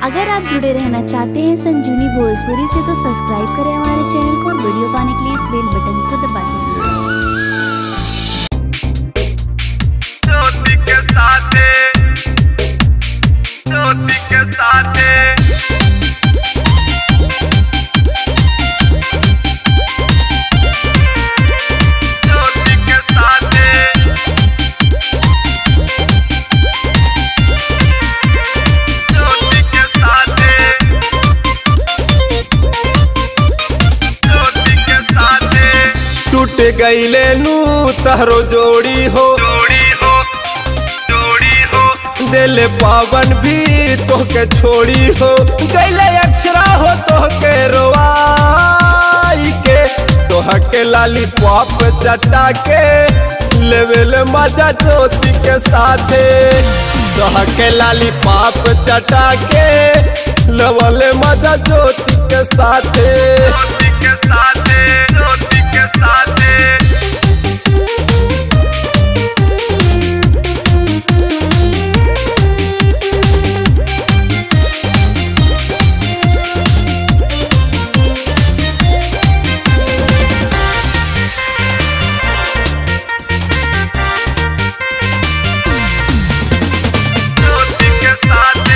अगर आप जुड़े रहना चाहते हैं संजीवनी भोजपुरी से तो सब्सक्राइब करें हमारे चैनल को और वीडियो पाने के लिए इस बेल बटन को दबा दें ज्योति के साथे ज्योति के साथे ज्योति के साथे ज्योति के साथे ज्योति के साथे टूट गईले नू तहरो जोड़ी हो जोड़ी हो जोड़ी हो दिल पावन भी तोहके छोड़ी हो गईले अक्षरा हो तोहके रोवाई के तोहके लाली पॉप चटा के लेवल मजा ज्योति के साथे तोहके लाली पॉप चटा के लेवल मजा ज्योति के साथे ज्योति के साथे ज्योति के साथे ज्योति के साथे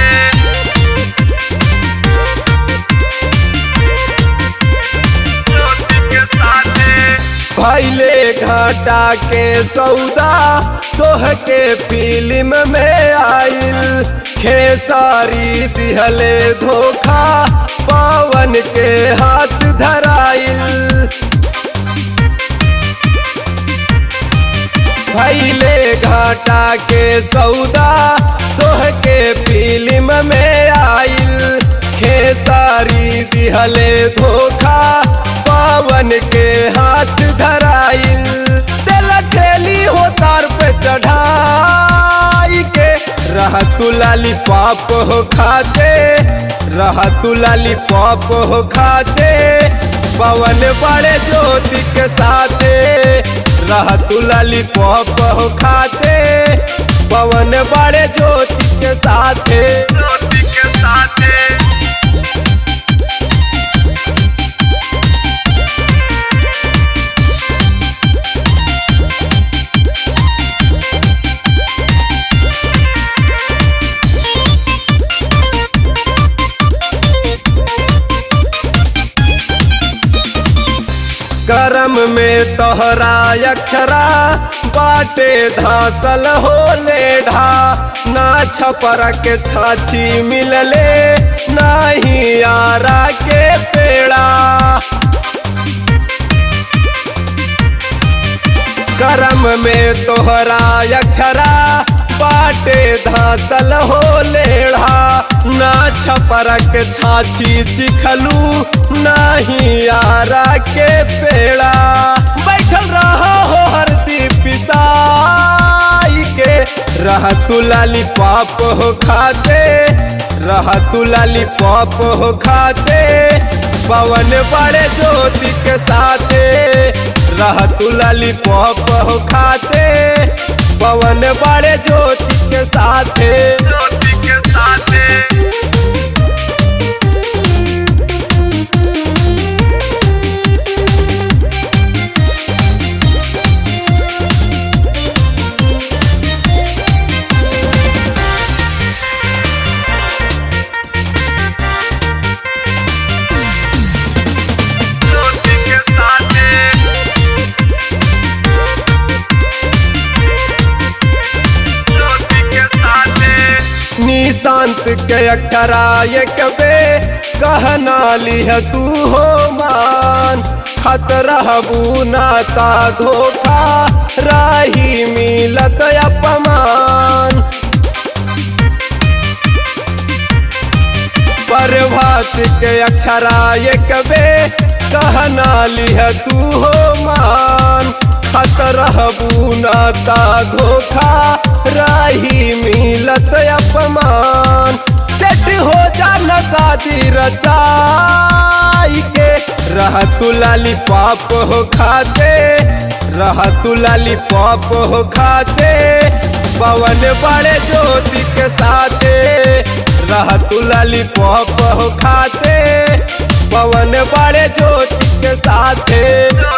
ज्योति के साथे भैले घाटा के सौदा तोहके फिल्म में आइल खेसारी दिहले धोखा पवन के हाथ धराइल भैले घाटा के सौदा तोहके फिल्म में आइल खेसारी दिहले धोखा पवन के हाथ धराइल दिल ठेली हो तार पे चढ़ाई के रह तू लाली पाप हो खाते रह तू लाली पाप हो खाते पवन बड़े ज्योति के साथे रह तू लाली पॉप हो खाते पवन बड़े ज्योति के साथे ज्योति के साथे करम में तोहरा अक्षरा बाटे धासल हो लेढ़ा ना छपर के छाछी मिलले नाही आरा के पेड़ा करम में तोहरा अक्षरा बाटे धातल हो लेढ़ा ना छपरक छाछी चिखलू नाही आरा के पेड़ा बैठल रहा हो हरदी पिसाई के रह तू लाली पाप हो खाते रह तू लाली पाप हो खाते पवन बड़े ज्योति के साथे रह तू लाली पॉप हो खाते पवन बड़े ज्योति के साथे ज्योति के साथे ज्योति के साथे ज्योति के साथे निशांत के अक्षरा ये कबे कहना लिह तू हो मान खत रहबू नाता धोखा राही मिलत अपमान प्रभात के अक्षरा ये कबे कहना लिह तू हो मान खत रहबू नाता धोखा राही मिलत अपमान चट हो जाना शादी रचाई के रह तू लाली पाप हो खाते रह तू लाली पॉप हो खाते पवन बड़े ज्योति के साथे रह तू लाली पॉप हो खाते पवन बड़े ज्योति के साथे